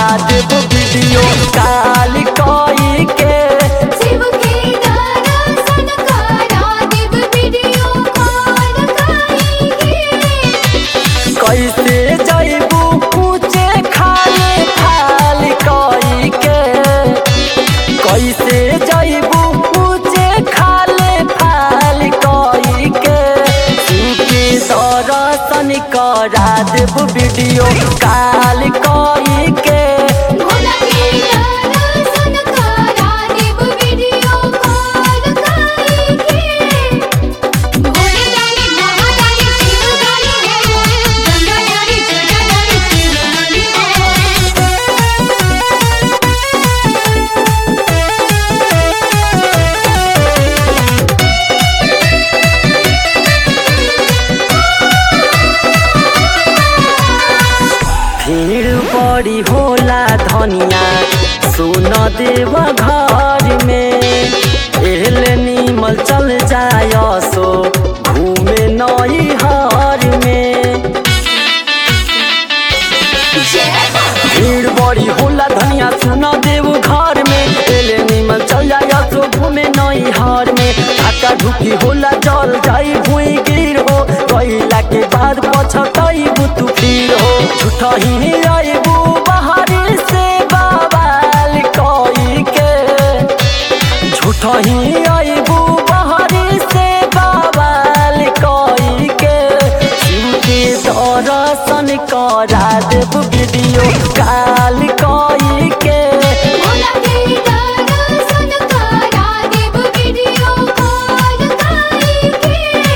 देव video call कोई के शिव के दर्शन करा देव वीडियो कॉल करेंगे कैसे जैबू पूछे खाले खाल कोई के कैसे जैबू पूछे खाले फाल कोई के सुके दर्शन करा देव वीडियो काल कोई के भोला के दर्शन करा देव वीडियो कॉल करेंगे भोले दानी महादानी शिव दानी हो गंगा दानी जटा दानी शिव दानी भीड़ बड़ी होला धनिया सुन देव घर में एहले नीमल चल जाय सो घूमे नई हर में भीड़ बड़ी होला धनिया सुन देव घर में एले नीमल चल जाय सो घूमे नई हर में धक्का धुकी होला जल जाई भुई गिर हो कैला के बाद पछतई तू फिर हो झूठा ही आईबू बाहरी से बवाल कोई के झूठा ही आईबू बाहरी से बवाल कोई के शिव के दर्शन करा देव वीडियो काल कोई के भोला के दर्शन करा देव वीडियो कॉल करेंगे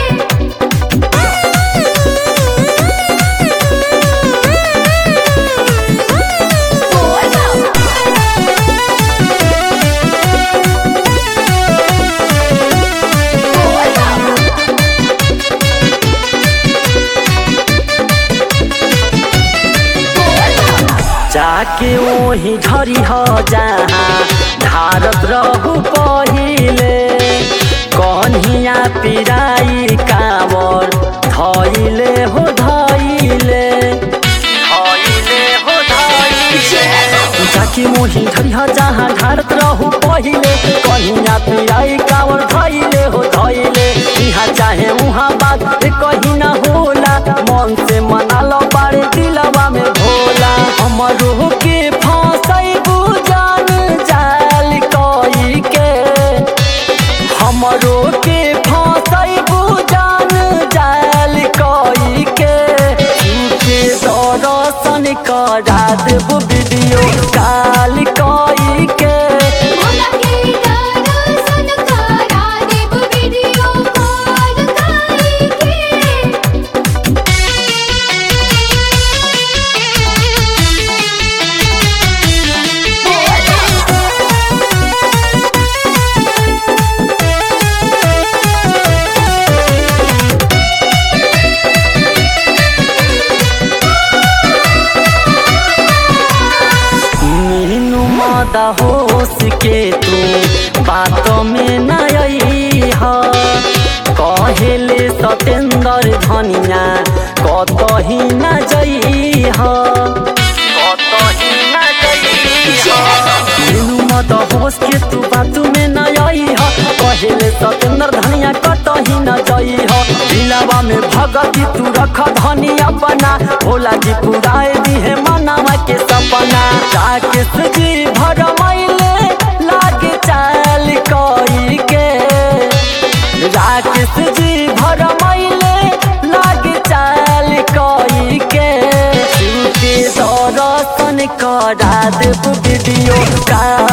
जाके वही झरी हो जहाँ धारत रहू पहिले कन्हिया पिराई कावर धैले हो धैले धैले हो धैले जाके मोही झरी हो जहाँ धारत रहू पहिले कन्हिया पिराई कावर धैले हो धैले इहाँ चाहे उहाँ बात कहीं ना होला मन से मना लो बारे दिलवा में भोला हमरो के फंसैबू जान जाल कोई के हमरो के फंसैबू जान जाल कोई के के दर्शन करा देबू वीडियो काल कोई के भोला के दर्शन करा देव वीडियो कॉल करेंगे मीनू मादा होश के तू बात में न आई हा कहेले सतेंद्र धनिया कतही न जई हा कतही न जई हा मीनू मादा होश के तू बात में न आई हा कहेले सतेंद्र धनिया कतही न जई हा दिलवा में भगती तू रख धनिया बना भोला जी पुराए दी है मनावा के सपना राकेश जी भरमैले लागे चाल कोई के राकेश जी भरमैले लागे चाल कोई के शिव के दर्शन करा देव वीडियो का